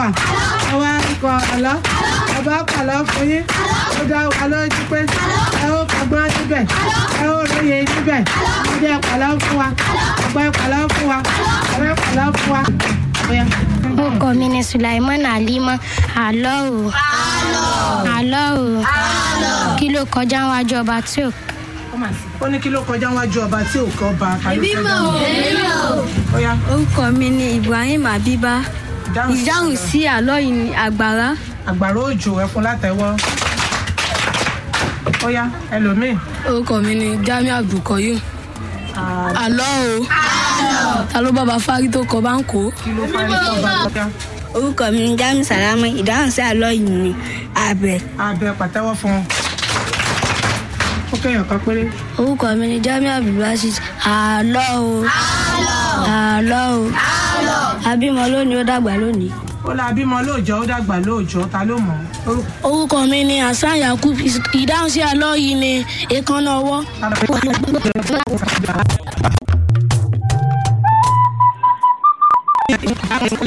wa ẹ wá kọ àlọ́ ẹ bá pàlọ́ fún yín ó dá wa lójú pé ẹ ó kọgbọ́n níbẹ̀ ẹ ó lóye níbẹ̀ ẹ jẹ́ pàlọ́ fún wa ọgbẹ́ pàlọ́ fún wa ọgbẹ́ pàlọ́ fún wa. Bóyá. orúkọ mi ni sulaiman alima àlọ́ o àlọ́ o kí ló kọjá wájú ọba tí ò ó ní kí ló kọjá wájú ọba tí ò kọ́ ọba kàló kọjá Bóyá. orúkọ mi ni ibrahim abiba Ìdáhùn sí ìdáhùn sí àlọ́ yìí ni àgbàrá àgbàrá òjò ẹfun látẹwọ́ ó yá ẹlòmíì. orúkọ mi ni jamiu abdulkoyum àlọ́ o ta ló bá ba fárí tó kọ bá ń kó. kí ló fárí tó bá kọjá. orúkọ mi ni jamiu salama ìdáhùn sí àlọ́ yìí ni àbẹ̀. abẹ pàtẹ́wọ́ fún un. ó kéèyàn kan péré. orúkọ mi ni jamiu abdulbasis àlọ́ o àlọ́ o abímọ lónìí ó dàgbà lónìí. ó la bímọ lóòjọ́ ó dàgbà lóòjọ́ ta ló mọ̀ ọ́. orúkọ mi ni hasan yakub ìdáhùn sí àlọ́ yìí ni èékánná ọwọ́. Orúkọ-